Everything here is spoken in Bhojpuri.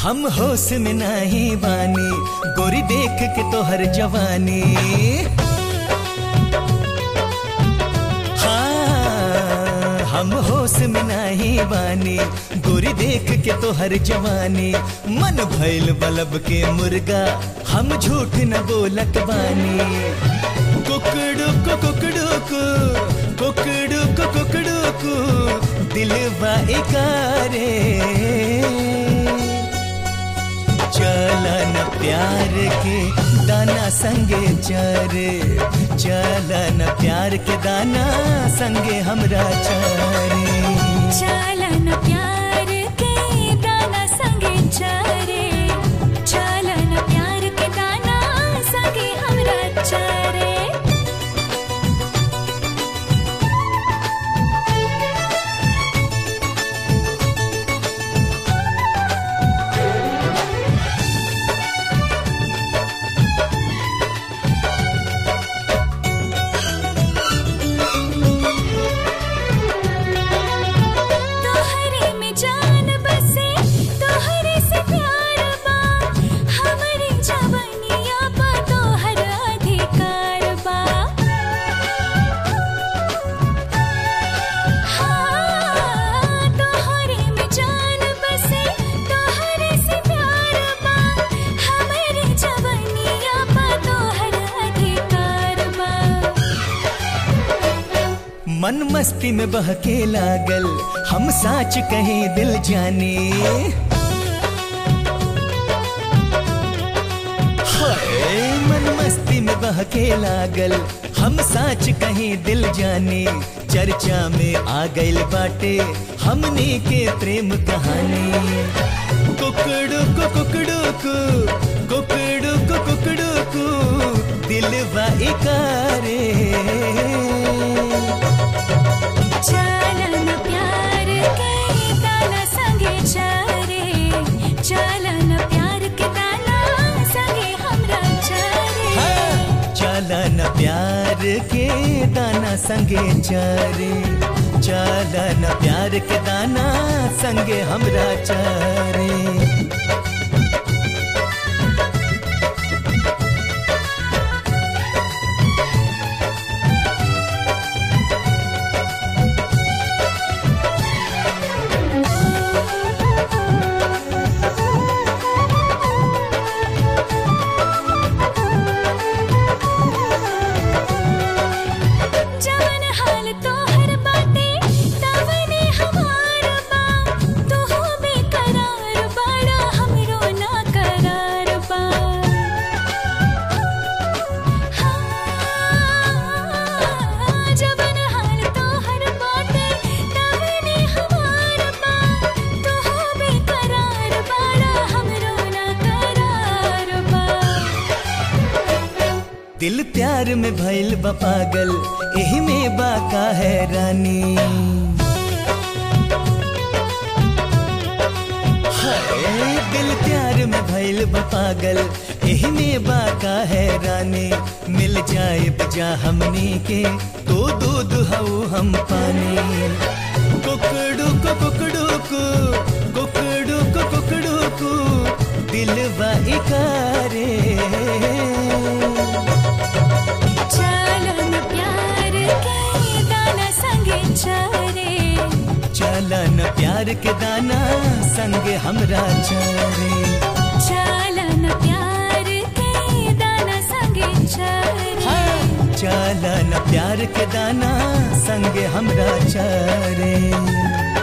हम होश में नहीं बानी गोरी देख के तोहर जवानी हाँ, हम होश में नहीं बानी गोरी देख के तोहर जवानी मन भैल बलब के मुर्गा हम झूठ न बोलत बानी कुकड़ू को कुकड़ू को कुकड़ू को कुकड़ू को दिलवा इकारे चलन प्यार के दाना संगे चरे चलन प्यार के दाना संगे हमरा चरे चलन प्यार के दाना संगे चरे चलन प्यार के दाना संगे हमरा चरे तोहरे में जान बसे तोहरे से प्यार बा हमरे जवनिया पा तोहर अधिकार बा हाँ, तोहरे में जान बसे तोहरे से प्यार बा हमरे जवनिया पा तोहर अधिकार बा मन मस्ती में बहके लागल हम साच कहीं दिल जाने हाय मन मस्ती में बहके लागल हम साच कहीं दिल जाने चर्चा में आ गइल बाटे हमने के प्रेम कहानी कुकड़ू को कुकड़ू को कुकड़ू को कुकड़ू को दिलवा इकारे चलन प्यार के दाना संगे चरे चलन प्यार के दाना संगे हमरा चरे चलन प्यार के दाना संगे चरे चलन प्यार के दाना संगे हमरा चरे जवन हाल तोहर बाटे तवने हमार बा तू हो बेकरार बड़ा हमरो ना करार बा हाँ, जवन हाल तोहर बाटे तवने हमार बा तू हो बेकरार बड़ा हमरो ना करार बा दिल प्यार में भइल बा पागल एही में बाका है रानी हाय दिल प्यार में भइल बा पागल एही में बाका है रानी मिल जाए बजा हमनी के तो दूध हऊ हम पानी कुकड़ू को कुकड़ू को कुकड़ू को कुकड़ू को दिलवा इकारे चलन प्यार के दाना संगे चरे चलन प्यार के दाना संगे हमरा चरे चलन प्यार के दाना संगे चरे चलन प्यार के दाना संगे हमरा चरे